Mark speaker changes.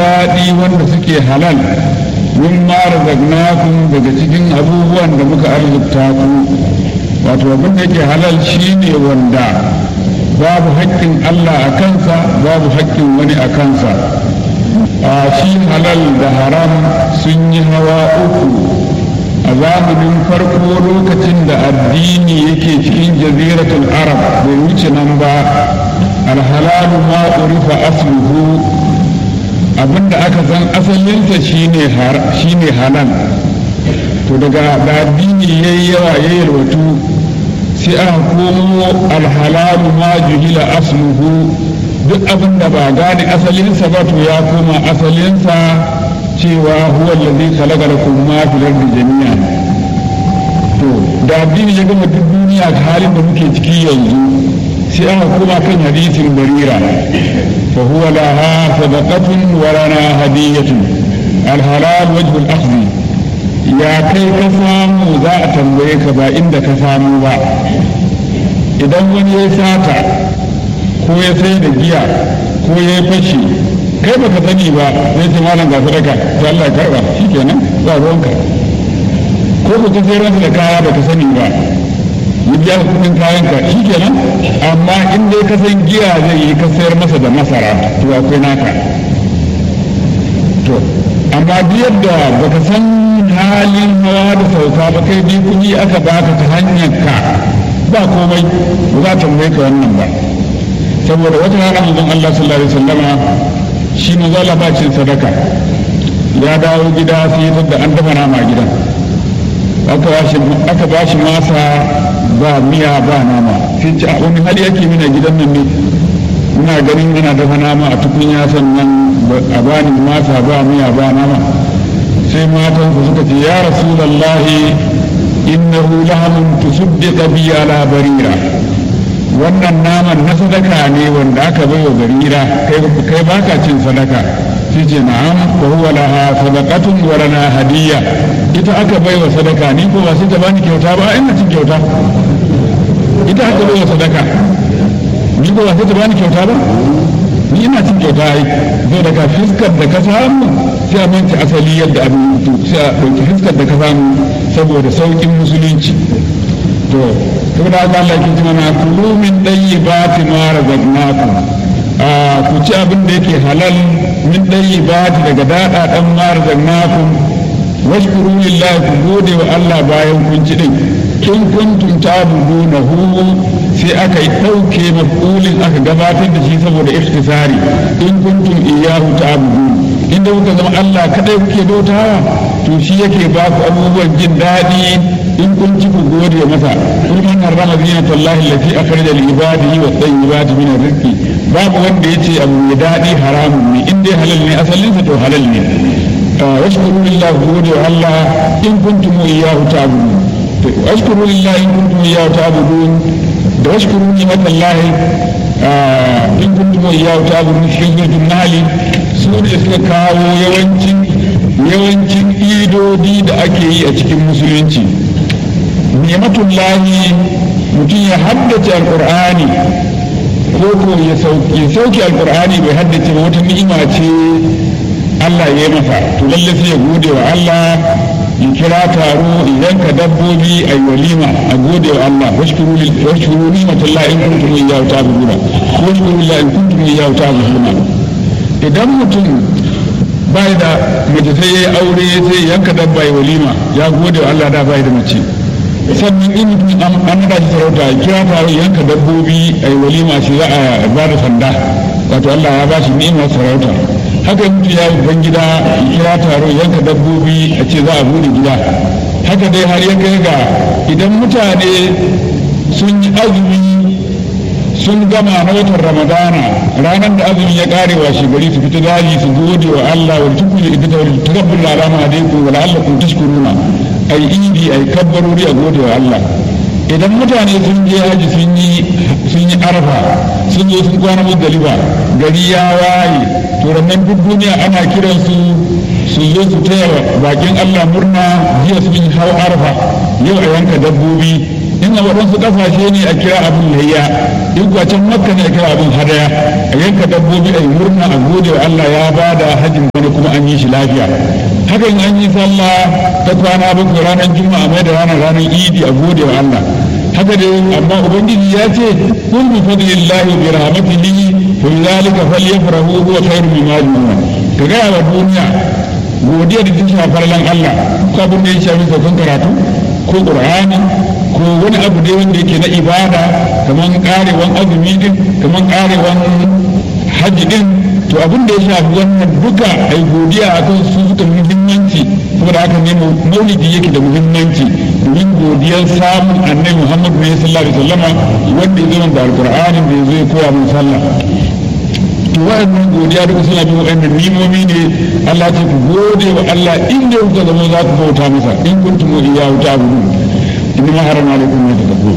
Speaker 1: daɗi wanda suke halal min ma razaqnakum daga cikin abubuwan da muka arzuta ku wato abin da yake halal shine wanda babu haƙƙin Allah a kansa babu haƙƙin wani a kansa a shi halal da haram sun yi hawa uku a zamanin farko lokacin da addini yake cikin jaziratul arab bai wuce nan ba alhalalu ma urifa asluhu abinda aka san asalinsa shine halal to daga da addini yayi yawa ya yalwatu sai aka komo alhalalu ma juhila asluhu duk abin da ba gane asalinsa ba to ya koma asalinsa cewa huwa allazi khalaqa lakum ma fil ardi jami'an to da addini ya gama duk duniya halin da muke ciki yanzu sai aka koma kan hadisin barira fa huwa laha sadaqatun wa lana hadiyatun alhalal wajhu al-akhdhi ya kai ka samu za a tambaye ka ba inda ka samu ba idan wani ya sata ko ya sai da giya ko ya yi fashi kai baka sani ba zai ce malam ga sadaka to Allah ya karba shikenan ba ruwanka ko ku sai ransa da kaya baka sani ba ya biya ka kudin kayan ka shikenan amma in dai ka san giya zai yi ka sayar masa da masara to akwai naka to amma duk yadda baka san halin hawa da sauka ba kai bi kuɗi aka baka ta hanyar ka ba komai ba za ta tambaye ka wannan ba saboda wata rana manzon Allah sallallahu alaihi wasallama shi ne zala bacin sadaka ya dawo gida sai ya da an dafa nama a gidan aka ba shi masa ba miya ba nama sai ce a wani hali yake mina gidan nan ne muna ganin yana dafa nama a tukunya sannan a bani masa ba miya ba nama sai matan su suka ce ya rasulallahi innahu lahamun tusuddiqa bi ala barira wannan naman na sadaka ne wanda aka bai wa barira kai baka cin sadaka sai ce na'am wa huwa laha sadaqatun wa lana hadiyya ita aka bai wa sadaka ni ko ba sai ta bani kyauta ba ina cin kyauta ita aka bai wa sadaka ni ko ba sai ta bani kyauta ba ni ina cin kyauta ai zai daga fiskar da ka samu sai a manci asali yadda abin mutu sai a ɗauki fiskar da ka samu saboda sauƙin musulunci to saboda haka Allah ke ce mana kulu min dayyibati ma razaqnakum a ku ci abin da yake halal min dayyibati daga dada dan ma razaqnakum washkuru lillahi ku gode wa Allah bayan kun ci din in kuntum ta'budunahu sai aka yi ɗauke mafulin aka gabatar da shi saboda ikhtisari in kuntum iyyahu ta'budun inda kuka zama Allah kadai kuke bautawa to shi yake ba ku abubuwan jin daɗi in kun ci ku gode masa kul man harrama zinata Allah allati akhraja li ibadihi wa tayyibati min rizqi babu wanda yace abu mai daɗi haramun ne in dai halal ne asalin sa to halal ne washkuru lillahi gode wa Allah in kuntum iyyahu ta'budun washkuru lillahi in kuntum iyyahu ta'budun da washkuru ni'mat Allah in kuntum iyyahu ta'budun shi ne nali su ne suka kawo yawancin yawancin idodi da ake yi a cikin musulunci ni'matullahi mutum ya haddace alqur'ani ko ko ya sauke alqur'ani bai haddace ba wata ni'ima ce Allah ya yi masa to lalle sai ya gode wa Allah ya kira taro idan ka dabbobi a walima a gode wa Allah washkuru washkuru ni'matullahi in kuntum iyyahu ta'buduna washkuru lillahi in kuntum iyyahu ta'buduna idan mutum bai da mace sai ya yi aure sai yanka dabba ya walima ya gode wa Allah da bai da mace sannan in mutum an nada shi sarauta ya kira taro yanka dabbobi a yi walima shi za a ba da sanda wato Allah ya ba shi ni'imar sarauta haka mutum ya ban gida ya kira taro yanka dabbobi a ce za a bude gida haka dai har ya kai ga idan mutane sun yi azumi sun gama na watan ramadana ranar da azumin ya kare wa gari su fita daji su gode wa Allah wa tukuli idda wa takabbur la rama alaikum wa la'allakum tashkuruna ai idi ai kabbarori a gode wa Allah idan mutane sun je haji sun yi sun yi arfa sun zo sun kwana muzdalifa gari ya waye to rannan duk duniya ana kiran su su zo su taya bakin Allah murna jiya sun yi hau arfa yau a yanka dabbobi in a waɗansu ƙasashe ne a kira abin layya in kuwa can makka ne a kira abin hadaya a yanka dabbobi a yi murna a gode wa Allah ya ba da hajjin wani kuma an yi shi lafiya hakan an yi sallah ta kwana bakwai ranar juma'a mai da ranar ranar idi a gode wa Allah haka dai amma ubangiji ya ce kun bi fadlillahi bi rahmatihi fa zalika falyafrahu huwa khairu mimma yajma'un ka ga wa duniya godiya da ta shafar lan Allah ko abin da ya shafi saukan karatu ko qur'ani ko wani abu dai wanda yake na ibada kamar karewan azumi din kamar karewan hajji din to abin da ya shafi wannan duka ai godiya akan su suka muhimmanci saboda haka ne maulidi yake da muhimmanci domin godiyar samun annabi Muhammad ne sallallahu alaihi wasallama wanda ya zama da alqur'ani da ya zo ya koya mun sallah to wa'annan godiya duka suna bin wa'annan nimomi ne Allah ce ku gode wa Allah inda kuka zama za ku bauta masa in kuntum iyyahu ta'budun inna harama alaikum ma tadabbu